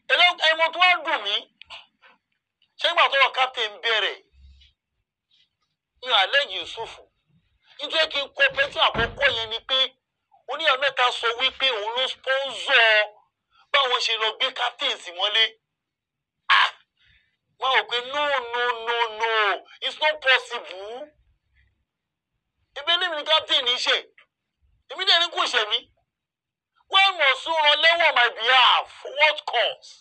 ẹmọ tó wá dùn mí ṣé ìgbà tó wọ captain bẹ̀rẹ̀ ní alẹ́ Yusufu nítorí kí n kó pẹ́tí àkọ́kọ́ yẹn ni pé oníyàwó mẹ́ta sọ wípé òun ló sponsor báwọn ṣe lọ gbé captain sí mọ́lé ah wọn ò pé no no no no it's not possible ebi ní mi ní captain ní í ṣe èmi dẹ̀ ní kò ṣe mí wọ́n mọ̀ sún ran lẹ́wọ̀n my behalf for what cause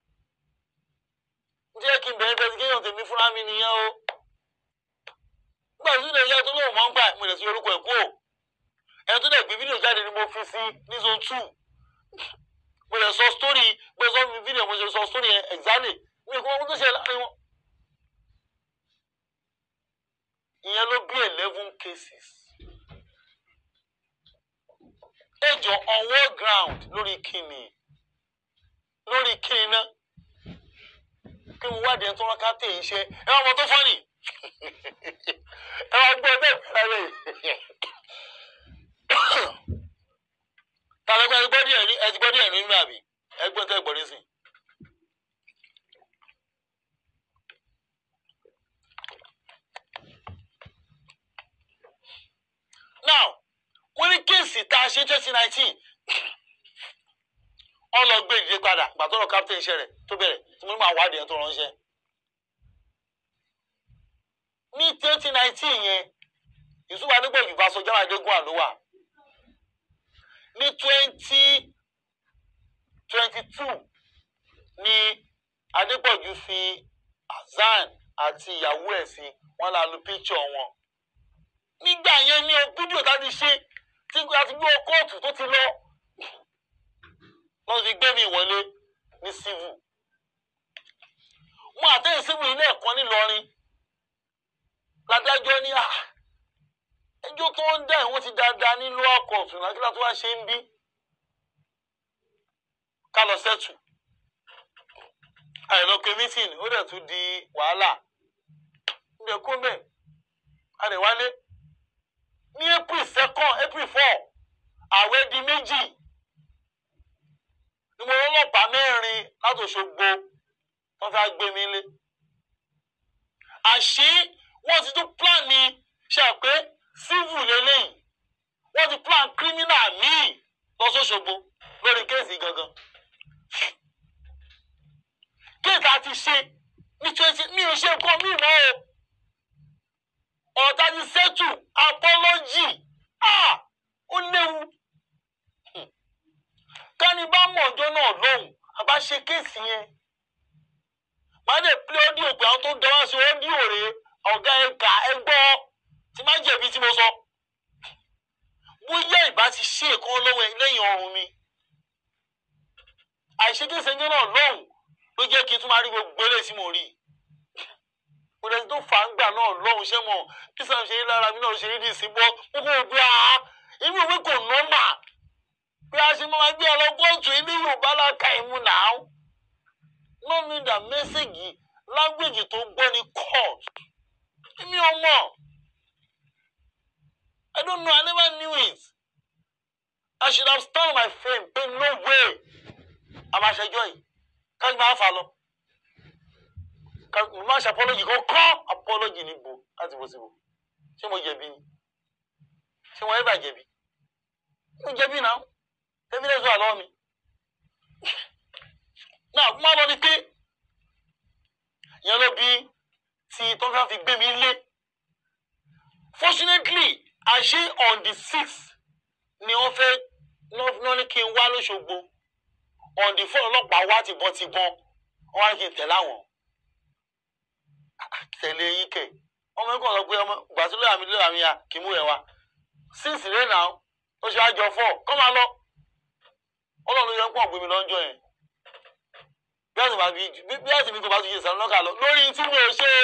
jẹ́ kí n bẹ̀rẹ̀ investigation tèmi fúnra mi nìyẹn o nígbà tí ilé iṣẹ́ tó lóun mọ̀ ń gbà mo lè fi orúkọ ẹ̀ kú o ẹni tó dẹ̀ gbé fídíò jáde ni mo fi sí ní zone two mo lè sọ story mo lè sọ mi fídíò mo lè sọ story yẹn exactly mi ò kọ́ ohun tó ṣe láàrin wọn. ìyẹn ló bí eleven cases ẹjọ on war ground lórí kíni lórí kíni náà kí mo wádìí ẹni tó rán captain iṣẹ́ ẹ wá mọ tó fọ́nì ẹ wá gbọ́ bẹ́ẹ̀ fẹ́rẹ́ rẹ̀ tàbí ẹgbẹ́ ẹgbẹ́ díẹ̀ rí ẹ ti gbọ́ díẹ̀ rí nínú àbí ẹgbẹ́ tẹ́ gbọ́ rí sí. now wọ́n ní kéèsì tá a ṣe twenty nineteen wọ́n lọ gbé ìdílé padà gbàtọ́rọ̀ captain iṣẹ́ rẹ̀ tó bẹ̀rẹ̀ tí mo ní máa wádìí ẹ̀ tó ránṣẹ́. ní twenty nineteen yẹn Yusuf Adégbòjì bá sọ jáwé adégún àlówà ní twenty twenty two ní Adégbòjì fi Hasan àti ìyàwó ẹ̀ sí wọ́n la lu picture wọn nígbà yẹn ní fídíò tá a ti ṣe tí a ti gbé kóòtù tó ti lọ wọ́n fi gbé mi wọlé ní civil wọn àtẹ̀yìn civil ilé ẹ̀kọ́ ńìlọrin ládájọ́ ní à ẹjọ́ tó ń dá ìwọ́n ti dáadáa ní lower court náà kí látọ́ wá ṣe ń bí ká lọ sẹ́tù àìlọ́pẹ́ meeting ó dẹ̀ tún di wàhálà ń bẹ̀ kó bẹ̀ a lè wálé ní april second april four àwẹ̀ di méjì ni mo rọ́lọ́pàá mẹ́rin láti Òṣogbo wọ́n fẹ́ gbé mi lé àṣé wọ́n ti tún plan ní ṣe pé civil lélẹ́yìn wọ́n ti plan criminal míì lọ́sọ̀ṣogbo lórí kéèsì gangan kéèsì àti ṣe ní twenty mi ò ṣe nǹkan míì mọ́ o ọ̀tá ti settle apology ah ó léwu kání bá mọ̀ ọjọ́ náà lóhùn àbá ṣe kéèsì yẹn máa dé play audio pé àwọn tó ń dáwọ́ sí audio rèé ọ̀gá ẹ̀ka ẹgbọ́ tí má jẹ̀bi tí mo sọ bóyá ìbá ti ṣe èkó lọ́wọ́ lẹ́yìn ọrùn mi àìṣe kéèsì ẹjọ́ náà lóhùn ló jẹ́ kí n tún máa rí gbogbo eré tí mo rí mo lẹ́sí tó fà ń gbà náà lọ́hùn ṣẹ́ mọ̀ kí sàm ṣe rí lára mi náà ṣe rí dì sí bọ́ gbogbo òbí àá inú ìwé kò nọ́mà bí a ṣe máa gbé ọlọ́gọ́tù ilé Yorùbá láka ìmú náà no mean that mẹ́sẹ̀gì lágbèjì tó gbọ́ ní court èmi ò mọ̀ I don't know I never knew it I should have stand on my frame pé no way àmàṣẹjọ yìí kájú máa fà lọ mo máa ṣe apology kan kọ́ apology ní bo láti bó síbò ṣé mo jẹ̀bi ni ṣé mo ẹ̀ bà jẹ̀bi mo jẹ̀bi náà evidence wà lọ́wọ́ mi. náà má lọ ní pé ìyẹn ló bí tí tó fẹ́ fi gbé mi lé. fortunately àṣé on the sixth ni wọ́n fẹ́ náà ní kí n wá lóṣogbo on the four ọlọ́pàá wá tìbọn tìbọn wọ́n wá ní kí n tẹ̀lé àwọn. tẹ̀lé yín kẹ̀ ọmọ ẹ̀kọ́ sọ pé ọmọ gbàtúlẹ̀ àmì lórí àmì à kì í mú ẹ̀ wá. six rẹ̀ náà ó ṣe àjọ four kọ́ máa lọ ọlọ́run yẹn pọ̀ gbé mi lọ́jọ́ yẹn bí àti bàbí bí àti mi kò bá tún ṣe sàrún lọ́kà lọ lórí tí mi ò ṣe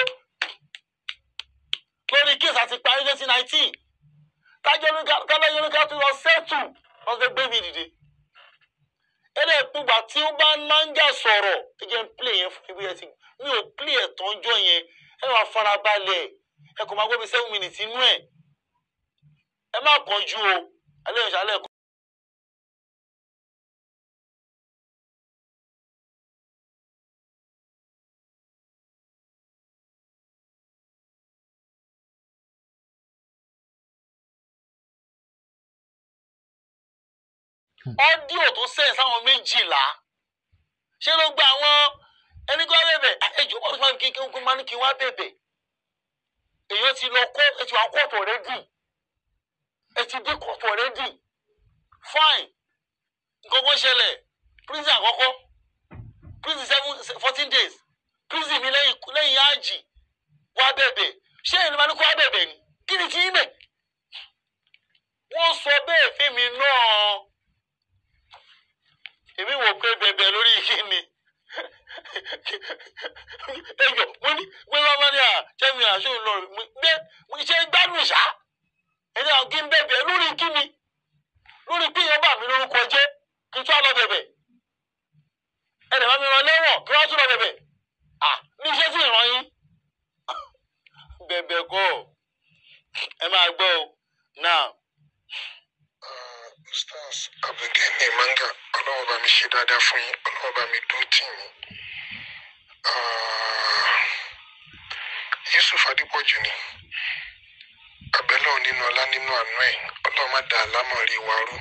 lórí kéèsì àti parí twenty nineteen tájọ́ kálẹ̀ yẹn ká tún lọ sẹ́tù wọ́n fẹ́ gbé mi dìde ẹ̀rẹ́ ìpúgbà tí ó bá náńjà sọ̀rọ̀ ẹ jẹ́ ń plé yẹn fún ibi ẹ̀ ti mi ò plé ẹ̀ tọ́jọ́ yẹn ẹ wà farabalẹ̀ ẹ kò máa gbé mi seven minutes inú ẹ̀ ẹ má kánjú o alẹ́ ìṣàlẹ̀ ọ́díò tó sẹ́yìn sáwọn méjìlá ṣé ló gba àwọn ẹni kó wá bẹ̀bẹ̀ ẹjọ́ wọn máa ń kí kí wọ́n máa ní kí wọ́n á bẹ̀bẹ̀ èyí ti lọ kó ẹ ti wà kóòtù ọ̀rẹ́dì ẹ ti dé kóòtù ọ̀rẹ́dì fine nǹkan kan ṣẹlẹ̀ prison àkọ́kọ́ prison seven fourteen days prison mi lẹ́yìn lẹ́yìn ájì wá bẹ̀bẹ̀ ṣé ẹni máa ní kó wá bẹ̀bẹ̀ ni kí ni ti yín bẹ̀ wọ́n sọ bẹ́ẹ̀ fẹ́mi náà èmi wò pé bẹ̀bẹ̀ lórí kíni ẹjọ mo ní pé wọn bá ní à jẹ́mi àṣọ ìlọ gbé mo ṣe gbádùn ṣá ẹni àwọn kí n bẹ̀bẹ̀ lórí kíni lórí pé ìyẹn bà mí lórúkọ jẹ́ kí n tún á lọ bẹ̀bẹ̀ ẹnì bá mi rán lẹ́wọ̀n kí wọ́n tún lọ bẹ̀bẹ̀ à ní iṣẹ́ tí ìran yín bẹ̀bẹ̀ kọ́ ẹ máa gbọ́ o now stars abdulgani manga ọlọ́wọ́ bá mi ṣe dáadáa fún yín ọlọ́wọ́ bá mi dúró tì yín Ah, yusuf adépọ̀jù ni abẹ́lẹ́ nínú ọlá nínú àánú ẹ̀ ọlọ́wọ́ má da àlámọ̀rí wa rú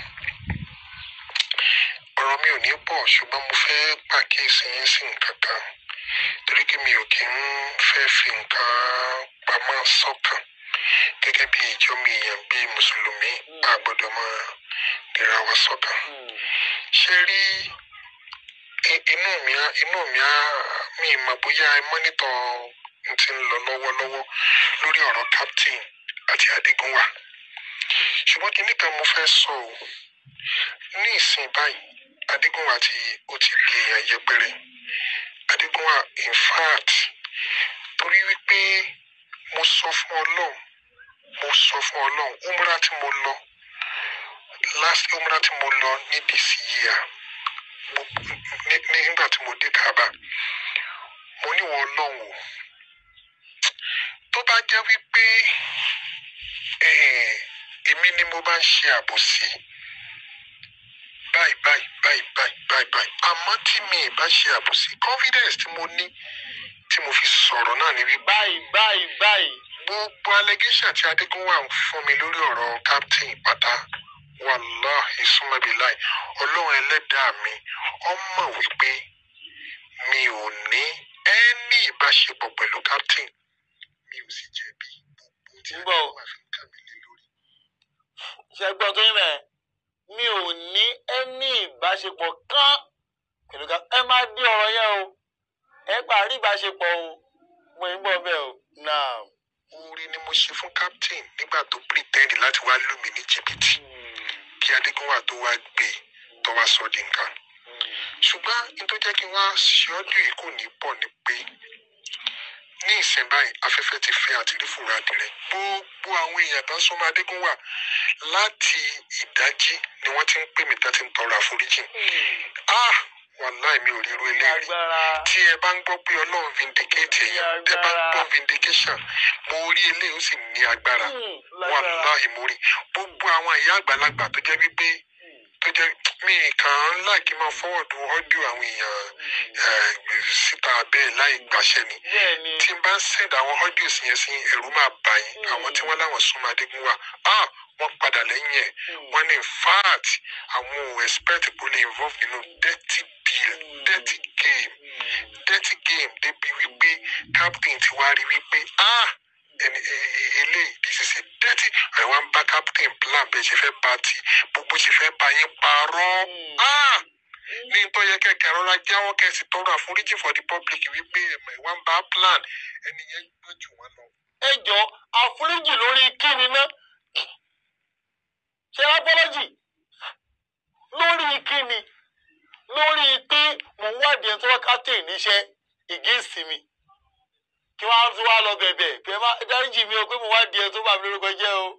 ọ̀rọ̀ mi ò ní pọ̀ ṣùgbọ́n mo fẹ́ pàkíyèsí yín sí nǹkan kan torí kí mi ò kí ń fẹ́ fi nǹkan pamọ́ sọ́kàn gẹ́gẹ́ bí ìjọ mi èèyàn bíi mùsùlùmí a gbọ́dọ̀ máa dira wa sọ́kàn ṣe rí i- inú mi á inú mi á mi mọ̀ bóyá ẹ mọ́nítọ̀ n ti ń lọ lọ́wọ́lọ́wọ́ lórí ọ̀rọ̀ captain àti adigunwa ṣùgbọ́n kinní kan mo fẹ́ sọ o ní ìsìn báyìí adigunwa ti ó ti di èèyàn yẹpẹrẹ adigunwa in fact torí wípé mo sọ fún ọlọ́run mo sọ fún ọlọ́run umra tí mo lọ last umra tí mo lọ ní this year mo- ní- ní- nígbà tí mo dé kaaba mo ní wọ ọlọ́run o tó bá jẹ́ wípé eh, èmi ni mo bá ń ṣe àbòsí báyìí báyìí báyìí báyìí báyìí báyìí àmọ́ tí mi ì bá ṣe àbòsí confidence tí mo ní tí mo fi sọ̀rọ̀ náà ni wípé báyìí báyìí báyìí gbogbo allegation tí adégúnwà ń fún mi lórí ọ̀rọ̀ captain pátá wàláhì súnmọ́bìláì ọlọ́run ẹlẹ́dàá mi ọmọ wípé mi ò ní ẹ́ní ìbáṣepọ̀ pẹ̀lú captain mi ò sì jẹ̀bi gbogbo tí ń bọ̀. adégúnwà fi ń kà mí lé lórí. ṣe gbọ́ tó yín mẹ́ mi ò ní ẹni ìbáṣepọ̀ kan pẹ̀lú ká ẹ má dé ọ̀rọ̀ yẹn o ẹ parí ìbáṣepọ̀ o mo ń bọ̀ bẹ́ẹ̀ o now. oore ni mo ṣe fún captain nígbà tó pretend láti wá lù mí ní jìbìtì kí adégúnwà tó wá gbé e tó wá sọ di nǹkan. ṣùgbọ́n ní tó jẹ́ kí wọ́n á ṣe ọ́dún yìí kò ní pọ̀ ni pé ní ìsìn báyìí afẹ́fẹ́ ti fẹ́ àti rí fúra dirẹ̀ gbogbo àwọn èèyàn tó ń súnmọ́ adégúnwà láti ìdájí ni wọ́n ti ń pè mí tó ti ń tọrọ àforíjì ah wàláì mi ò rí irú eléyìí rí agbára tí ẹ bá ń gbọ́ pé ọlọ́run vindicate èèyàn ẹ bá ń gbọ́ vindication mo rí eléyìí ó sì ní agbára Hmm, lágbára wàláì mo rí gbogbo àwọn ìyá àgbàlagbà tó jẹ́ wípé tó jẹ́ mi kàn án láìkí máa fọwọ́dù ọ́díò àwọn èèyàn eh, síta bẹ́ẹ̀ láì gbàṣẹ ni bẹ́ẹ̀ ni tí n bá ń send àwọn audio sí yẹn sí ẹ̀rù máa bà yín àwọn tí wọ́n láwọn súnmọ́ adégúnwà ah wọ́n padà lẹ́yìn ẹ̀ wọ́n ní in fact àwọn ò expect kó lè involve nínú dirty deal dirty game dirty game débi wípé captain ti wá rí wípé ah ẹni e- e- eléyìí this is a dirty ẹ̀ wá ń bá captain plan bẹ́ẹ̀ ṣe fẹ́ bá ti gbogbo ṣe fẹ́ bá yín parọ́ ah ní tó yẹ kẹkẹ rọra jáwọ́ kẹsì tọrọ àforíjì for the public wípé ẹmọ ìwà ń bá plan ẹni yẹn gbọ́n jù wọ́n lọ. ẹ jọ àforíjì lórí kíni náà ṣe apology lórí kíni lórí pé mò ń wádìí ẹni tó wá captain níṣẹ́ against mi kí wọ́n á tún wá lọ bẹ̀bẹ̀ pé má dáríjì mi o pé mo wádìí ẹni tó bá mi lórúkọ jẹ́ o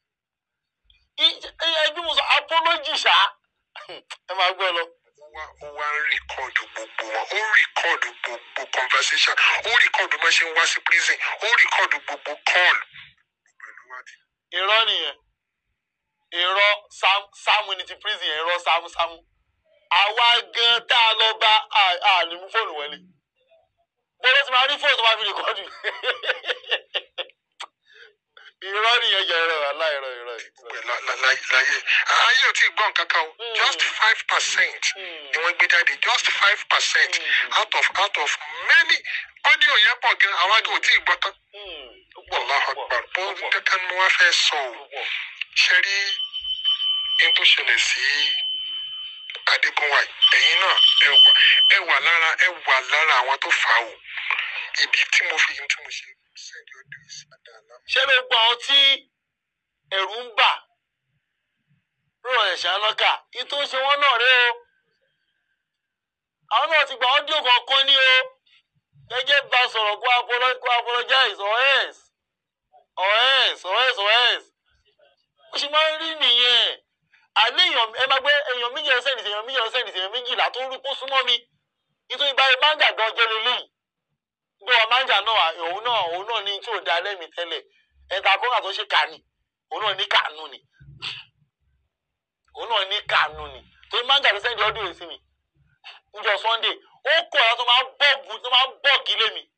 ẹbí mo sọ apology ṣá ẹ máa gbọ́ lọ. ó wá ó wá ń rìkọ́ọ̀dù gbogbo wọn ó rìkọ́ọ̀dù gbogbo conversation ó rìkọ́ọ̀dù bó ṣe ń wá sí prison ó rìkọ́ọ̀dù gbogbo call. pẹ̀lú wá ti irọ́ nìyẹn irọ́ sam sam ní ti prison yẹn irọ́ sam sam àwa gan tá a lọ bá a a lè mú fóònù wọlé bọ́lá ti máa rí fóònù tó máa fi rìkọ́dù irọ́ nìyẹn jẹ́ irọ́ aláìrọ́ irọ́ gbogbo ẹ̀ la- la- la- láyé ayé ò tí ì gbọ́ nǹkan kan o Mm. just five percent ni wọ́n gbé jáde just five percent Mm. out of out of many audio yẹn pọ̀ gan àwọn àgbẹ̀ ò tí ì gbọ́ tán. Allahu Akbar bó kankan ni wọ́n fẹ́ sọ o ṣe rí n tó ṣẹlẹ̀ sí Adégúnwà yìí ẹ̀yin náà ẹ wà ẹ wà lára ẹ wà lára àwọn tó fà á o ìdí tí mo fi tí mo ṣe sẹ́ẹ̀dì ọdún yìí sí àdáàlá ṣé gbogbo àwọn tí ẹ̀rù ń bà rọ̀ ẹ̀ṣẹ̀ alọ́kà yìí tó ń ṣe wọ́n náà rẹ o àwọn náà ti gba ọ́díò kọ̀ọ̀kan ní o gẹ́gẹ́ bá sọ̀rọ̀ kó apolo- kó apologize or else or else or else or else ó ṣe máa ń rí nìyẹn àlẹ́ èèyàn ẹ máa gbé èèyàn méjì ọ̀sẹ̀ nìṣẹ́ èèyàn méjì ọ̀sẹ̀ nìṣẹ́ èèyàn méjìlá tó rí kó súnmọ́ mi nítorí báyìí máńgà gan jẹ́ lélẹ́yìí bí wọn máńgà náà òun náà òun náà ní tí ò da lẹ́mìí tẹ́lẹ̀ ẹ̀ka kọ́ńgà tó ṣe kàní òun náà ní kànú ni òun náà ní kànú ni torí máńgà tó sẹ́ndì ọdún yìí sí mi níjọ́ sunday ó kọ̀ ọ́ tó máa ń bọ́ọ̀gù tó máa ń bọ́ọ̀gì lé mi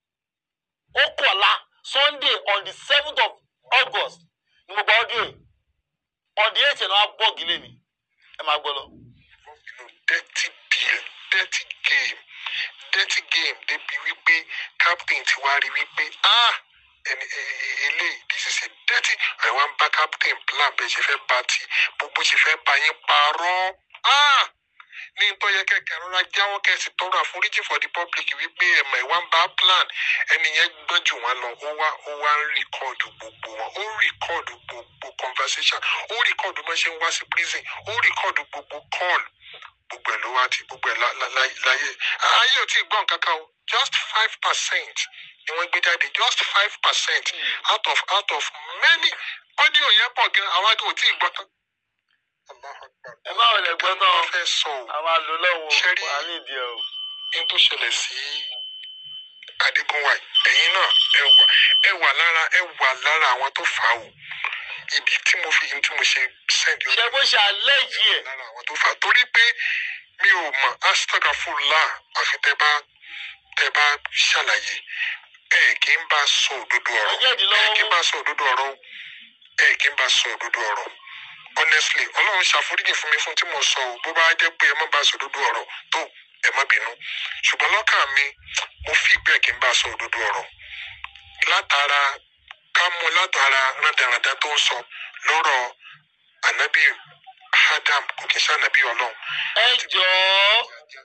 ó kọ̀ la sunday on the seventh of august ni mo gba ọdún yìí on the eighth náà bọ́ọ̀gì lé mi ẹ máa gbọ́ lọ. you know, dirty deal dirty game dirty game débi wípé captain ti wá rí wípé ah ẹni ẹ- ẹ- eléyìí this is a dirty ẹ wá ń bá captain plan bẹ́ẹ̀ ṣe fẹ́ bá ti gbogbo ṣe fẹ́ bá yín parọ́ ah ní tó yẹ kẹ̀kẹ́ rọra jáwọ́ kẹsì tọrọ àforíjì for the public wípé ẹ̀mọ̀ ìwà ń bá plan ẹni yẹn gbọ́n jù wọ́n lọ ó wá ó wá ń rìkọ́ọ̀dù gbogbo wọn ó rìkọ́ọ̀dù gbogbo conversation ó rìkọ́ọ̀dù bó ṣe ń wá sí prison ó rìkọ́ọ̀dù gbogbo call gbogbo ẹ̀ ló wá ti gbogbo ẹ̀ lá- lá- lá- láyé ayé ò tí ì gbọ́ nǹkan kan o just five percent ni wọ́n gbé jáde just five percent out of out of many audio yẹn pọ̀ gan àwọn àgbẹ̀ ò tí ì gbọ́ tán. Allahu Akbar. ẹ má wọlé gbọ́ náà wọ́n fẹ́ sọ o àwọn àlọ́ Ṣé rí- lọ́wọ́ wà ní ìdí ẹ̀ o. ní tó ṣẹlẹ̀ sí Adégúnwà yìí, ẹ̀yin náà ẹ wà ẹ wà lára ẹ wà lára àwọn tó fà á o ìdí tí mo fi tí mo ṣe sẹ́ndì ṣé bó ṣe àlẹ́ yìí ẹ̀ lára àwọn tó fà á torí pé mi ò mọ astagafurlah àfi tẹ bá tẹ bá ṣàlàyé ẹ kì í bá sọ òdodo ọ̀rọ̀ Ọjọ́ ẹ ìdílọ́wọ́ kì í bá sọ òdodo ọ̀rọ̀ o. ẹ kì í bá sọ òdodo ọ̀rọ̀ honestly Ọlọ́run ṣàforíjì fún mi fún tí mo sọ o bó bá jẹ́ pé ẹ má bá sọ òdodo ọ̀rọ̀ tó ẹ má bínú ṣùgbọ́n lọ́kàn mi mo fi ìgbẹ́ kì í bá sọ òdodo ọ̀rọ̀ látara ká mú látara rádaràdá tó ń sọ lọ́rọ̀ ànábì Adam kò kí n ṣànábì Ọlọ́run ẹ jọ̀ọ́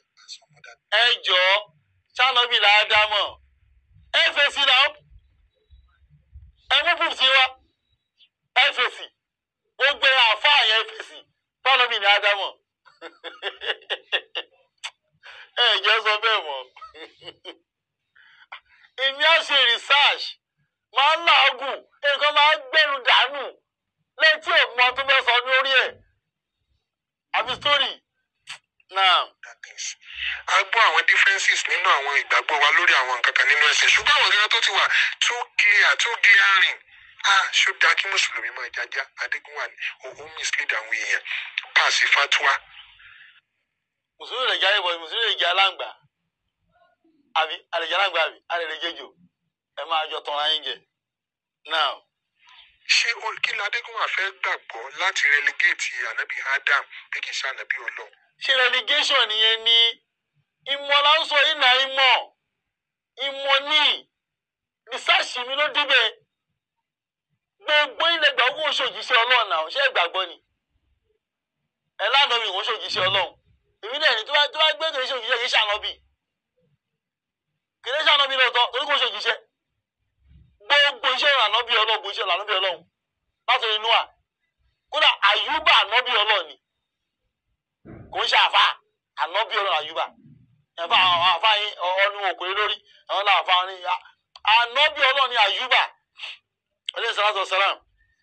ẹ jọ̀ọ́ sálọ́bì làádámọ̀ ẹ fèsì náà ẹ mú fùsì wa ẹ fèsì gbogbo àfáà yẹn fèsì sálọ́bì làádámọ̀ ẹ jẹ́ sọ bẹ́ẹ̀ mọ́ èmi á ṣe research máa ń làágùn nǹkan máa ń gbẹ̀rù dànù létí ògbọ́n tó fẹ́ sọ lórí ẹ̀ àbí story náà. that things. a gbọ́ àwọn differences nínú àwọn ìgbàgbọ́ wa lórí àwọn nǹkan kan nínú ẹ̀sìn ṣùgbọ́n àwọn gẹ́gẹ́ tó ti wà too clear too glaring ah ṣó dáa kí mùsùlùmí máa jájá adégúnwà ní òun mislead àwọn èèyàn paasi fatwa mùsùlùmí lè jáde bọ̀ mùsùlùmí lè jẹ aláǹgbà àbí àlejò aláǹgbà àbí àlejò jẹjọ ẹ máa jọ tọrọ ayé jẹ náà ṣé o- kí ni adégúnwà fẹ́ gbàgbọ́ láti relegate anabi adam bí kì í ṣe anabi ọlọ́run ṣe relegation nìyẹn ni ìmọ̀ là ń sọ ìnà ìmọ̀ ìmọ̀ ní research mi ló débẹ̀ gbogbo ilẹ̀ gbàgbọ́ kò ṣòjíṣẹ́ ọlọ́run náà ṣé ìgbàgbọ́ ni ẹ lánàá mi kò ṣòjíṣẹ́ ọlọ́run èmi dẹ̀ ní tó bá tó bá gbé kìí ṣòjíṣẹ́ kìí ṣànọ́bì kìí ṣànọ́bì lọ́tọ̀ torí kò ṣòjíṣẹ́ gbogbo iṣẹ́ ànọ́bì ọlọ́run gbogbo iṣẹ́ ànọ́bì ọlọ́run látòrí noah kódà àyùbá ànọ́bì ọlọ́run ni kò ń ṣe àfa ànọ́bí ọlọ́run àyùbá ẹ̀fọ́ àwọn àfa yín ọ̀ọ́nù òkúrẹ́ lórí àwọn náà àfa ní ànọ́bí ọlọ́run ní àyùbá ọlẹ́yìn sàlátọ̀ sàlám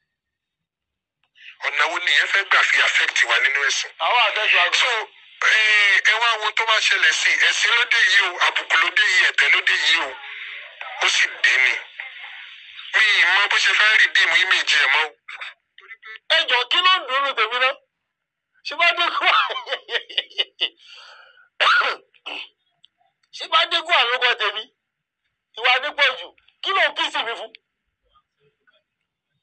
ọ̀nà wo ni ìyẹn fẹ́ gbà fi affect wa nínú ẹ̀sìn àwọn àtẹ́sọ̀ àgbà so ẹ ẹ wá wo tó bá ṣẹlẹ̀ sí i ẹ̀sìn ló dé yìí o àbùkù ló dé yìí ẹ̀tẹ́ ló dé yìí o ó sì dé ni mi ì mọ bó ṣe fẹ́ rí bíi image ẹ̀ mọ́ o. ẹjọ kí ló ń dùn ún tèmi náà ṣíbádékù ṣíbádékù àlùkò tèmi ìwà adépọ̀jù kí ló ń kí sí mi fún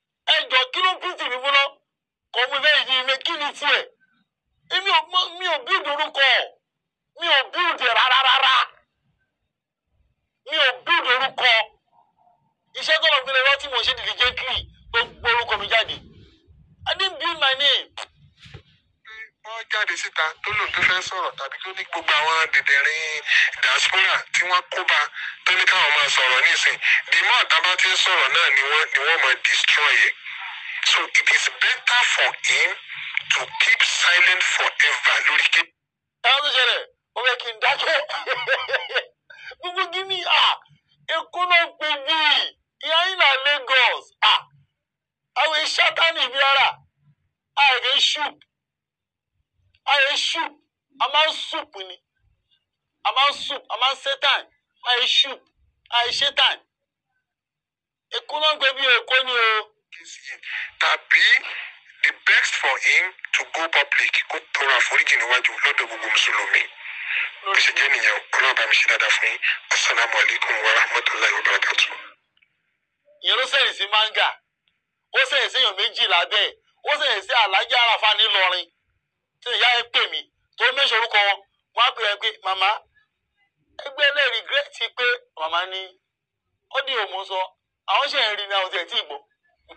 orúkọ mi ò bíldì rárá rárá mi ò bíldì orúkọ iṣẹ́ tó lọ gbélé lọ tí mo ṣe diligently tó gbé orúkọ mi jáde I didn't build my name. wọ́n jáde síta tó lòun tó fẹ́ sọ̀rọ̀ tàbí tó ní gbogbo àwọn dìdẹ̀rín diaspora tí wọ́n kó bá tó ní káwọn máa sọ̀rọ̀ nísìn the more tá bá ti ń sọ̀rọ̀ náà ni wọ́n ni wọ́n máa destroy it so it is better for him to keep silent forever lórí kí. ẹ̀rọ tó ṣẹlẹ̀ ó fẹ́ kí n dákẹ́ gbogbo gíní à èkó náà pè bí ìyá yín náà Lagos à àwọn ìṣátánì bí ara àìrè ṣùp àìrè ṣùp a máa ń ṣùp ni a máa ń ṣùp a máa ń ṣẹ́tàn àìrè ṣùp àìrè ṣẹ́tàn èkó náà pè bí èkó ni o. kéésì yìí tàbí the best for him to go public kó tọrọ àforíjì níwájú lọ́dọ̀ gbogbo mùsùlùmí bó ṣe jẹ́ nìyẹn ọlọ́run bá mi ṣe dáadáa fún yín asalaamualeykum wa rahmatulahi wa barakatu. ìyẹn ló sẹ̀yìn sí manga ó sẹ̀yìn sí èèyàn méjì lábẹ́ ẹ̀ ó sẹ̀yìn sí alájà àràfà ńìlọrin tí ìyá ẹ pè mí tó mẹ́sàn orúkọ wọn wọn á pè é pé màmá ẹgbẹ́ lè rìgírẹ́tì pé màmá ní ó di òmù sọ àwọn ṣe ń rí ní àwọn tí ẹ̀ tí ì gbọ́.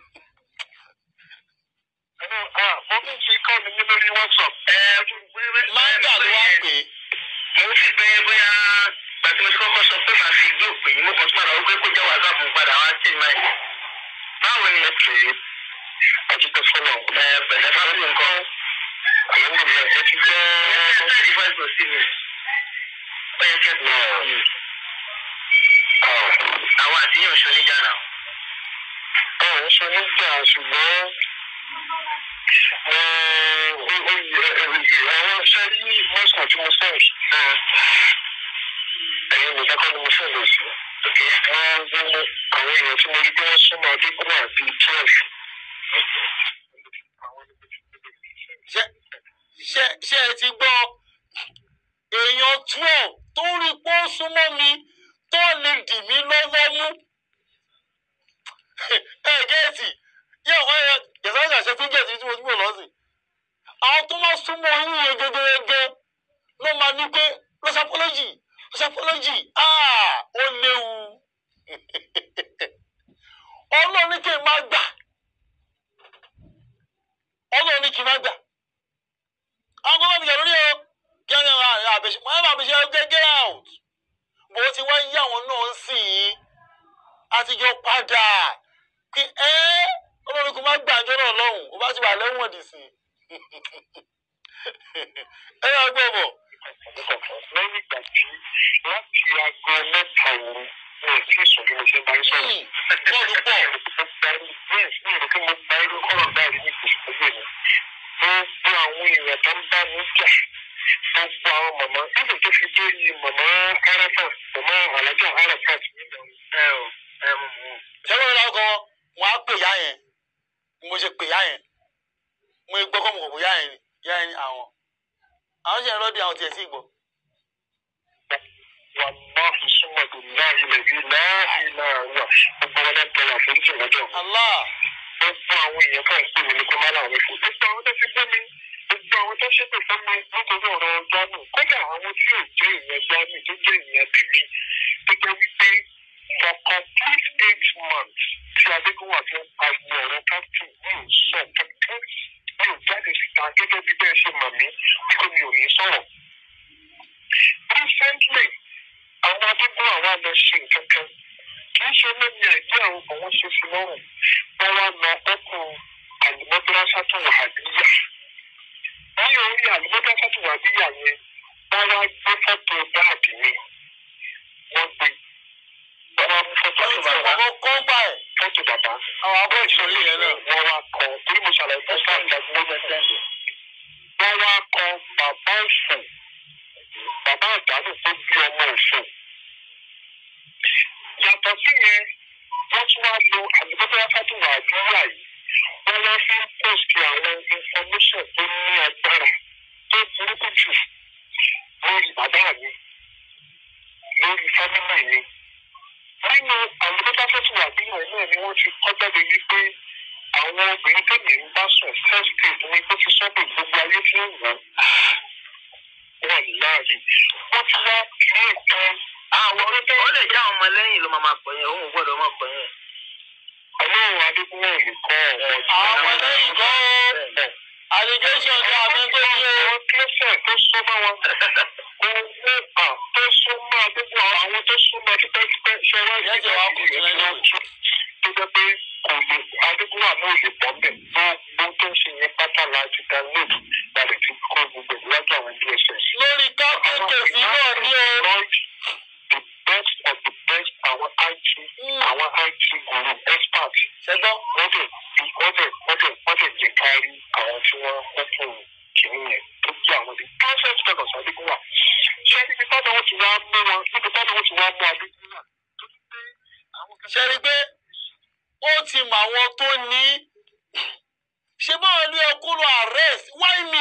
mo tún ti kọ́ mi ní lórí whatsapp. manga ló wá pè é mo sì pé bóyá gbàtí mo ti kọ́kọ́ sọ pé màá fi ìgbé òpè yìí mo kàn tún àlọ́ wípé kó jẹ́ wàsáàpù padà wá sí ìmọ̀ ẹ̀. báwo ni ẹ pè é ọtí tó fọlọ ẹ pẹ̀lẹ́ fáwọn nǹkan àwọn ènìyàn ẹ ti gbọ́ ẹ sẹ́ẹ̀dì fáìsì sí mi ó yẹ kẹ́ ẹ̀ àwọn àtìyàn oṣù níjà náà. ọ̀ ń sọ nígbà ṣùgbọ́n àwọn sẹ́rí mọ́sán tí mo sẹ́yìn ẹ̀yin nìkan kọ́ ni mo sẹ́yìn lọ sí. wọ́n gbé àwọn èèyàn tí mo rí pé wọ́n súnmọ́ adékúnmọ́ àti twelve. ṣé ṣé ṣé ẹ ti gbọ́ èèyàn twelve tó rí pé ó súnmọ́ mi tó lè dì mí lọ́wọ́ mú. ẹ gẹ́ẹ̀tì yẹ ọ yẹ yẹsàkà ṣe fún gẹ̀ẹ́sì tí mo ti mọ̀ lọ́sìn. àwọn tó máa súnmọ́ yín yẹn gẹ́gẹ́gẹ́ ló máa ní pé lọ́sàpọ́lọ́jì lọ́sàpọ́lọ́jì ó léwu. ọlọ́run ní kí n má gbà ọlọ́run ní kí n má gbà àwọn kọ́kọ́ mi jà lórí ọ kí wọ́n yàn àbẹ̀ṣe wọ́n yàn àbẹ̀ṣe get get out bó ti wá yí àwọn náà ń sìn yín àtijọ́ padà kí ẹ́ ọlọ́run kò má gbàjọ́ náà lọ́hùn ó bá ti wà lẹ́wọ̀n dì sí ẹ yà gbọ́ bọ̀. lẹ́yìn ìgbà tí láti aago mẹ́ta òru mi ò tí ì sùn bí mo ṣe bá ń sọ̀rọ̀. bọ́ọ̀lù pọ̀ yes mi ò rò pé mo gba irú ọ̀rọ̀ báyìí ní kùsùkùsù mi. gbogbo àwọn èèyàn tó ń bá mi jà gbogbo àwọn màmá nígbà tó fi dé yìí màmá arafa màmá alájà arafa ti ní ìdáhùn. ẹ ò ẹ mú mú. sẹ́wọ́n ìlà ọkọ̀ wọn á pè yá yẹn mo ṣe pè yá yẹn mo gbọ́ kọ́ mo kò kò yá yẹn ni yá yẹn ni àwọn àwọn ṣe ń rọ́ọ̀dì àwọn tiẹ̀ sí ìgbọ́. wàláhi súnmọ́tò láàyè lẹ́bí láàyè náà wà gbogbo wọn náà tẹ̀lé àforíjì lọ́dọ̀ mi. Allah gbogbo àwọn èèyàn kan pè mí ní kó má láwọn fún gbogbo àwọn tó ti gbé mi gbogbo àwọn tó ṣépè fún mi nítorí ọ̀rọ̀ gbámù kódà àwọn tí ò jẹ́ ìyẹn gbámù tó jẹ́ ìyẹn tèmi tó jẹ́ wípé for complete eight months tí adégúnwà fi ń pariwo ọ̀rọ̀ captain mi ò sọ kankan mi ò jáde síta gẹ́gẹ́ bí bẹ́ẹ̀ ṣe mọ̀ mí bí kò mi ò ní sọ̀rọ̀. recently àwọn adégúnwà wà lọ ṣe nǹkan kan kì í ṣe lómi àìjẹ́ àwọn òun ṣe sí lọ́rùn wọ́n wá lọ ọkùn àlùmọ́dúrásá tó wà níyà. ní orí àlùmọ́dúrásá tó wà níyà yẹn wọ́n wá gbé fọ́tò dáàbì mi wọ́n gbé wọ́n wá mú fọ́tò wọ́n ti bàbá kọ́kọ́ kọ́ gbà ẹ̀ fọ́tò bàbá àwọn abọ́ ìṣòro yẹn náà. wọ́n wá kọ torí mo ṣàlàyé fún sáà ìdájọ́ mẹ́tẹ́ẹ̀lì wọ́n wá kọ bàbá òfò bàbá àdánù tó bí ọmọ òfò yàtọ̀ sí yẹn wọ́n tún wá lo àlùbọ́dọ́ tó wà àdúrà yìí wọ́n wá fún post àwọn information tó ní agbára tó burúkú jù lórí bàbá mi lórí fámílì mi nínú àlùbọ́dọ́ tó wà àdúrà yìí náà ni wọ́n ti kọ́ jáde wípé àwọn obìnrin tó ní ń bá sùn first aid ní kó ti sọ́dọ̀ gbogbo ayé tí ń wọ̀ láàyè wọ́n ti wá fún ìtàn àwọn ó lè jẹ́ àwọn ọmọ lẹ́yìn ló máa máa pọ̀ yẹn òun ò gbọ́dọ̀ máa pọ̀ yẹn. ọlọ́run adébúwọ̀ lè kọ́ ọ̀hún. àwọn ọmọ lẹ́yìn kọ́ ó allegation ní àmì tó ní o. àwọn kílẹ̀sẹ̀ tó súnmọ́ wọn. owó à tó súnmọ́ àdúgbò àwọn tó súnmọ́ tipẹ́tipẹ́ ṣe wá Ìyẹn ti wá kù sí lẹ́yìn o. tó jẹ́ pé kò lè àdúgbò àmọ́ òye pọ̀ bẹ̀ gbogbo tó ń ṣe yẹn pátá láti download láti ti kó gbogbo ìwájú àwọn dss. lórí kápẹ́ kèsì náà ní o. the best of the best àwọn IT àwọn IT guru experts ṣẹgbọ́n wọ́n dẹ̀ wọ́n dẹ̀ wọ́n dẹ̀ wọ́n dẹ̀ jẹ́ kárí àwọn tí wọ́n kókùn kìíní yẹn tó jẹ́ àwọn the perfect person adigunwa ṣé ibi táwọn wọn ti wá mú wọn níbi táwọn wọn ti wá mú adigunwa tó ti pé àwọn kan. ṣe rí i pé ó ti mọ àwọn tó ní ṣé báwo ni ẹ kúrò arrest why me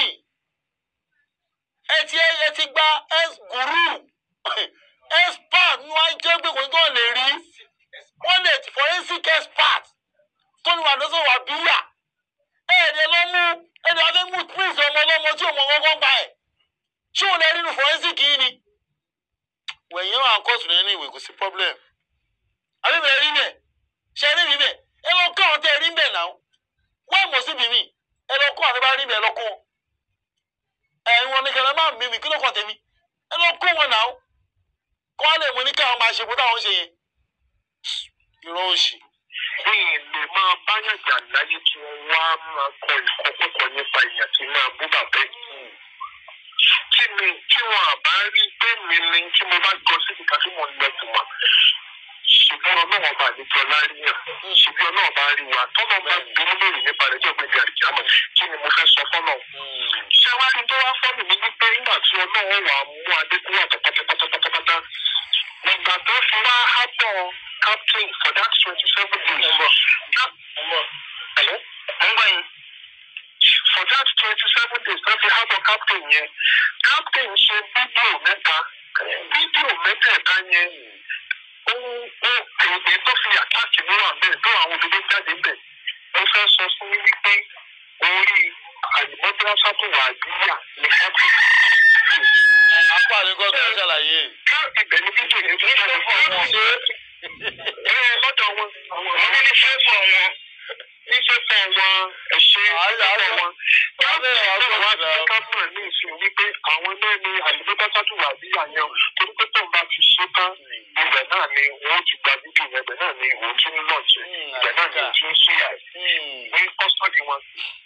ẹ ti ẹ ti gba ex guru expert ní wàá jẹ́ pé kò ní tó lè rí wọ́n lè forensic expert tó ní wàá lọ́sọ̀ wà bíyà ẹ̀ẹ́dẹ̀ ló mú ẹ̀ẹ́dẹ̀ wàá fẹ́ mú prince ọmọ ọlọ́mọ tí òun ọgọ́gọ́ gbà ẹ̀ ṣé òun lè rí nu forensic yìí ni wẹ̀yìn àwọn akọ́sùn ní ìwé kò sí problem àbí bẹ̀rẹ̀ rí bẹ̀ ṣe rí mi bẹ̀ ẹ lọ kọ́ àwọn tẹ́ ẹ rí bẹ̀ náà wọ́n mọ̀ síbi mi ẹ lọ kọ́ àwọn tẹ́ bá rí bẹ̀ ẹ lọ kọ́ wọn ẹ̀yin wọn ní kẹlẹ́ máa mi mi kí ló kàn tẹ̀mí ẹ lọ kọ́ wọn náà kọ́ wọn lè mú ní káwọn máa ṣe bó táwọn ṣe yẹn irọ́ òṣì ní ilé máa báyàn jà láyé tí wọ́n wá máa kọ ìkọkúkọ nípa èèyàn tí máa bú bàbá ẹ̀. tí mi tí wọn àbá rí pé mi ni tí mo bá gbọ́ síbi kan tí mo ń lọ jùmọ̀ ṣùgbọ́n ọlọ́wọ́n bá àlejò ọláríyàn ṣùgbọ́n ọlọ́wọ́n bá rí wa tọ́lọ́ bá dúró lórí nípa rẹ̀ tó gbẹ̀dẹ̀ àdìjámọ̀ kí ni mo fẹ́ sọ fọ́nà. ṣé wàá rí tó wá fọ́nù mi wípé nígbà tí ọlọ́wọ́n wà á mú adékúnwà pátápátápátá nígbà tó fi wá hábọ̀ captain for that twenty seven days. Hello? mo ń gbọ́ yín. for that twenty seven days tó fi hábọ̀ captain yẹn captain ṣe fídíò mẹ́ta fídíò mẹ́tẹ̀ẹ̀ta yẹn ó ó èdè tó fi àtàkì ní wà bẹ́ẹ̀ tó àwọn òdodo jáde bẹ̀ ó fẹ́ sọ fún mi wípé orí àdìmọ́tò sábùwà àdúrà ní happy apá ní kọ́ tó ń ṣàlàyé ká ibẹ̀ ní fídíò yẹn tó jáde fún wọn. ṣé ẹ lọ́dọ̀ wọn àwọn ní fẹ́ fọ wọn ní fẹ́ fọ wọn ẹ̀ṣẹ́ fẹ́ wọn. káàbọ̀ ọ̀rọ̀ wa ti ká mọ̀ ní ìsìn wípé àwọn náà ní àlùbọ́tà sátúwà bí àyàn torí pé tóun bá ti ṣe tán ibẹ̀ náà ni wọ́n ti gba fídíò yẹn ibẹ̀ náà ni òun tún ń lọ́ọ̀tì ibẹ̀ náà ni òun tún ń ṣíyà ní kọ́sọ́dì wọn.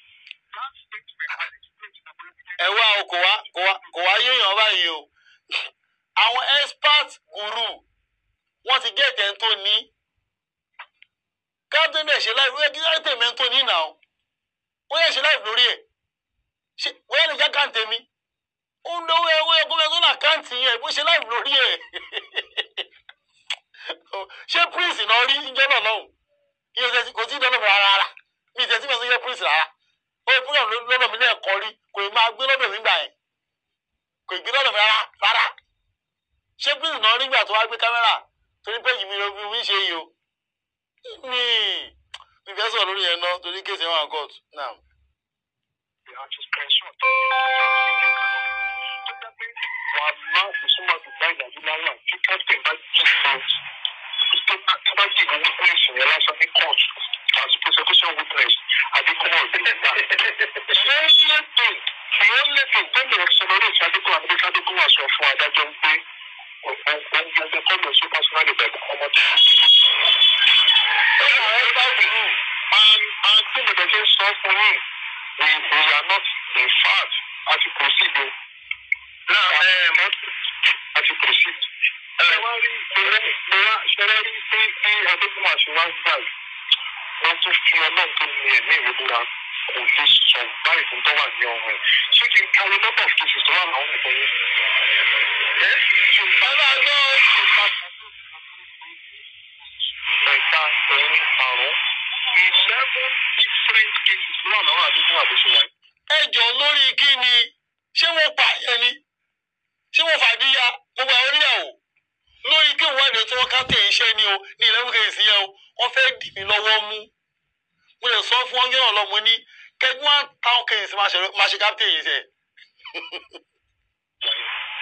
ẹ wá o kò wá kò wá kò wá yéèyàn báyìí o àwọn expert guru wọ́n ti gé ẹ̀tẹ̀ tó ní captain dẹ̀ ṣe láì wíwẹ́ kí ẹ̀tẹ̀ mẹ́ tó ní nà ó ó yẹ ṣe láì lórí ẹ̀ ṣe wọ́n yẹ lè já káǹtẹ̀ mi ó ń lówó ẹ̀ ó yẹ kó fẹ́ tó nà káǹtì yẹn bó ṣe láì lórí ẹ̀ ṣé prince náà rí ìjọ náà lọ́hùn ìyẹn tẹ̀sí kò tí ì dọ́nà mi rárá rárá mi tẹ̀sí mi ò sọ yẹ prince rárá ó yẹ program lọ́dọ̀ mi lẹ́ẹ̀kọ́ rí kò ì máa gbé lọ́dọ̀ mi gbà yẹn kò ì gbé lọ́dọ̀ mi rárá rárá ṣé prince náà rí gbà tó wá gbé kámẹ́rà torí pé yìí mi ló fi wí ṣe yìí o mi mi fẹ́ sọ̀rọ̀ lórí yẹn náà torí kéèsì ẹ̀ wà court now. àti screenshot tó jẹ́ pé wà á máa fi súnmọ́ àdúgbò ìdájú láwà tí captain bá jí fún tó bá tó bá jí ìwé witness yẹn lásán ní court as prosecution witness adékúnmọ́ òbí gbà. the only thing the only thing tó lè sọ lórí ìṣe adékúnmọ́ àti adékúnmọ́ sọ fún adájọ́ ń pé òun gbẹgbẹ kọ́ lọ sí personal ìbẹ̀rù ọmọ tó kú sí. And and tí mo dẹ̀ ṣe sọ fún yín we we are not in fact as you proceed o. Now um, as you proceed. Ṣé wá rí mo wá ṣe wá rí pé bí Adékúnmá ṣe wá gbà yìí? Wọ́n tún fi ọlọ́run tó ní ẹ̀mí ìwé búra kò lè sọ báyìí fún tó wà ní ọ̀run ẹ̀. Ṣé kí n kárí number of cases tó wà láwọn ọ̀pọ̀ yẹn? Ẹ́ ṣe ń bá gbọ́ ẹ̀ka ẹ̀rin àrùn eleven different cases ló wà lọ́wọ́ Adékúnmá bó ṣe wà yìí. ẹ jọ lórí kí ni ṣé wọ́n pa ẹ ni ṣé wọ́n fàdíyà gbogbo àwọn oníyàwó lórí kí wọ́n ẹ̀dẹ̀ tí wọ́n ká tẹ̀ iṣẹ́ ni o ní eleven kẹ̀sì yẹn o wọ́n fẹ́ dì mí lọ́wọ́ mú mo lè sọ fún ọ́n yẹn lọ́mọ ní kẹ́gbọ́n táwọn kẹ̀sì máa ṣe kápítẹ̀ yìí sẹ̀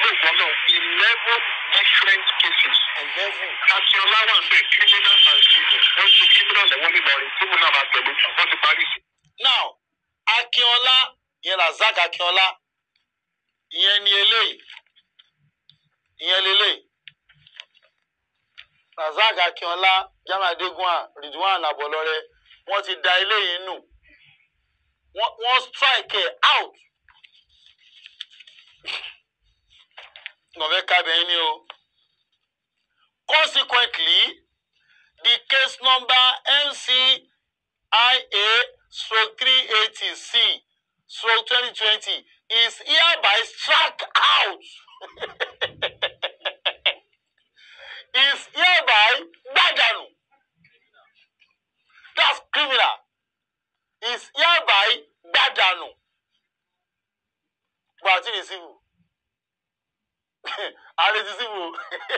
ògbọ́n náà eleven different cases. eleven Akínọlá wà ń bẹ̀ criminal and civil. Wọ́n ti criminal lẹ́wọ́n nílọrin tí mo náà máa tẹ̀lé jù. Wọ́n ti parí sí. now akínọlá ìyẹn razak akínọlá ìyẹn ni eléyìí ìyẹn leléyìí razak akínọlá jamiu adegunwa ridwan abọlọrẹ wọ́n ti da eléyìí nù wọ́n wọ́n strike ẹ out nọfẹ kábẹyìn ni o consequently the case number mcia stroke three eighty c stroke twenty twenty is hereby struck out is hereby gbàdánù that's criminal is hereby gbàdánù gba àti ní civil ààrẹ ti civil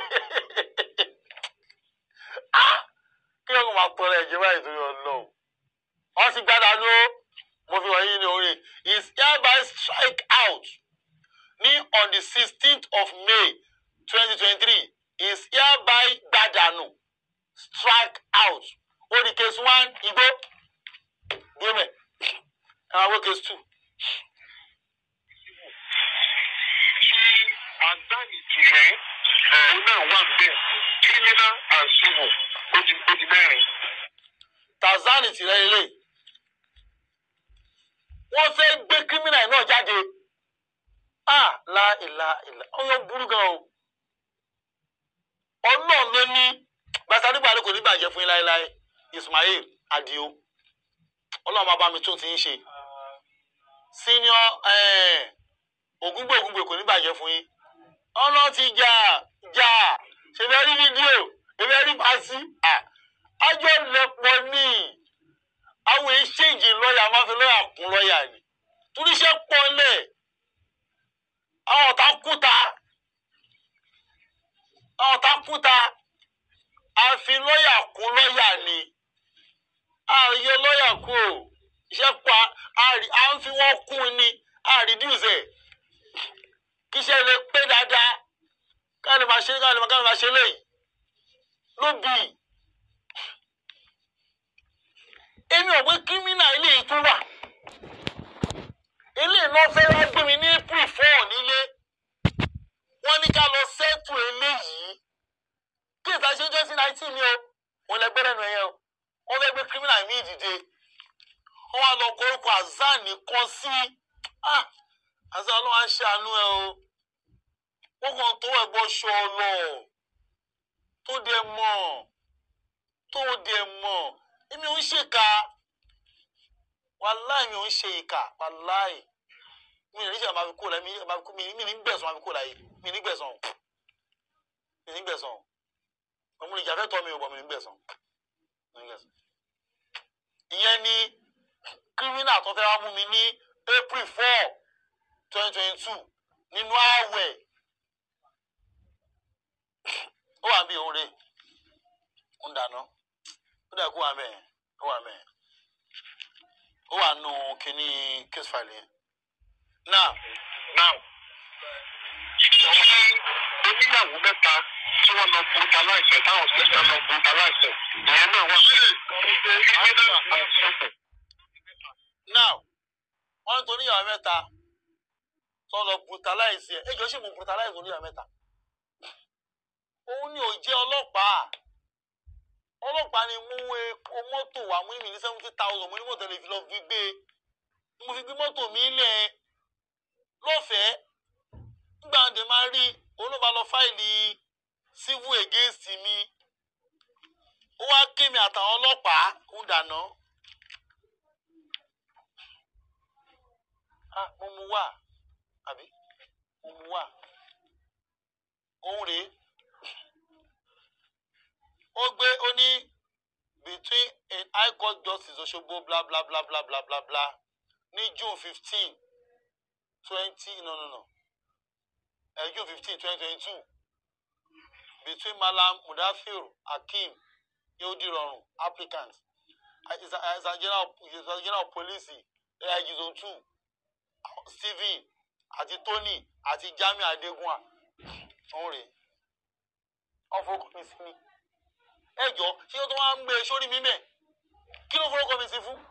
Ah! kí ló ń máa tọrọ ẹ̀jẹ̀ báyìí torí ọlọ́run wọ́n ti gbàdánù ó mo fi wọ̀nyí ní orin is hereby strike out ní on the sixteenth of may twenty twenty three is hereby gbàdánù strike out ó di case one igbó gbẹmẹ ẹ máa wọ case two Ṣé àdáni tirẹ̀ òun náà wà ń bẹ̀ criminal and civil ó di ó di mẹ́rin. tanzania ti rẹ ilé wọ́n fẹ́ gbé criminal náà jáde ah la ìlà ìlà ọyọ burú gan o ọlọ́run ló ní gbàtàdúgbà ló kò ní bàjẹ́ fún yín láéláé ismail adio ọlọ́run máa bá mi tún ti ń ṣe senior eh, ògúngbò ògúngbò kò ní bàjẹ́ fún yín ọ̀nà ti jà jà ṣèbẹ̀ rí fídíò ṣèbẹ̀ rí pàṣí àjọ lẹ́pọ̀ ní àwọn èṣèjì lọ́ọ̀yà máa fi lọ́ọ̀yà kún lọ́ọ̀yà ni túníṣẹ́ pọ̀ lẹ̀ àwọn ọ̀tá kúta àwọn ọ̀tá kúta àfi lọ́ọ̀yà kún lọ́ọ̀yà ni àyè lọ́ọ̀yà kú o iṣẹ́ pọ̀ àrí- à ń fi wọ́n kún ni àrídìúsẹ̀ kíṣẹ́ lè pé dáadáa káàlì máa ṣe káàlì máa káàlì máa ṣe léyìí ló bì í. èmi ò pé kírímínà eléyìí tún wà eléyìí náà fẹ́ wá gbé mi ní april four nílé wọ́n ní ká lọ sẹ́tù eléyìí kí ìta ṣe twenty nineteen ni o òun lẹ gbẹ́rẹ́ nu ẹ̀yẹ o wọ́n fẹ́ gbé kírímínà mi dìde wọ́n wá lọ kọ orúkọ azan nìkan sí ah azan ọlọ́wọ́ á ṣàánú ẹ o wọ́n kàn tó ẹ̀gbọ́n ṣọ lọ tó dẹ̀ mọ̀ tó dẹ̀ mọ̀ èmi ò ń ṣèkà wàláì mi ò ń ṣe ìkà wàláì mi ò ní ṣe máa fi kó láyé mi máa fi kó mi mi ní gbẹ̀sán máa fi kó láyé mi ní gbẹ̀sán mi ní gbẹ̀sán ọmọ ìjà fẹ́ tọ́ mi ò bọ̀ mi ní gbẹ̀sán mi ní gbẹ̀sán. ìyẹn ni kírímínà tó fẹ́ wá mú mi ní april four twenty twenty two nínú ààwẹ̀ ó wà bí òun rè ń dáná ó dẹ̀ kó wà mẹ́ẹ̀ ó wà mẹ́ẹ̀ ó wà nù kínní case file yẹn now now ọ̀hún oníyàwó mẹ́ta tí wọ́n lọ brutalize ẹ̀ táwọn sísè lọ brutalize ẹ̀ ìyẹn náà wà sí criminal and civil. now wọ́n ń torí ìyàwó mẹ́ta tó lọ brutalize ẹ̀ ẹjọ́ ṣì mú brutalize oníyàwó mẹ́ta òun ni ò jẹ́ ọlọ́pàá ọlọ́pàá ni mú epo mọ́tò wá mú ìmì ní seventy thousand mo ní mọ́tò lè fi lọ fi gbé e mo fi gbé mọ́tò mi lẹ̀ lọ́fẹ̀ẹ́ nígbà wọn dẹ̀ máa rí òun ló bá lọ fáìlì civil against mi ó wá ké mi àtàwọn ọlọ́pàá ń dáná. ah mo mu wá àbí mo mu wá òun rèé ó gbé ó ní between a high court justice Òṣogbo bla bla bla bla bla bla bla ní June fifteen twenty no no no uh, June fifteen twenty twenty two between Malam Mudafir Hakeem Yehudirorun applicant is a is a general is a general police AIG zone two Stephen àti Tony àti Jamiu Adegunwa òun rèé wọ́n forúkọ mi sí mi ẹ jọ ṣé ó tó wá ń gbé e sórí mi mẹ́ kí ló forúkọ mi sí fún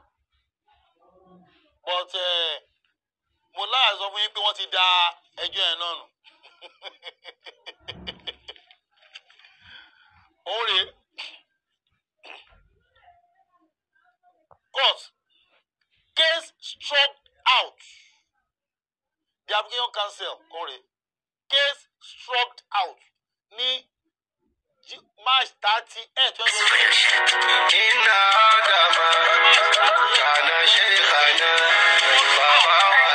but eh, mo láyà sọ fún yín pé wọ́n ti da ẹjọ́ yẹn náà nù òun rèé court case struck out the application cancel òun rèé case struck out ní Ju- march thirty eight twenty twenty إن آدم كان شيخنا بابا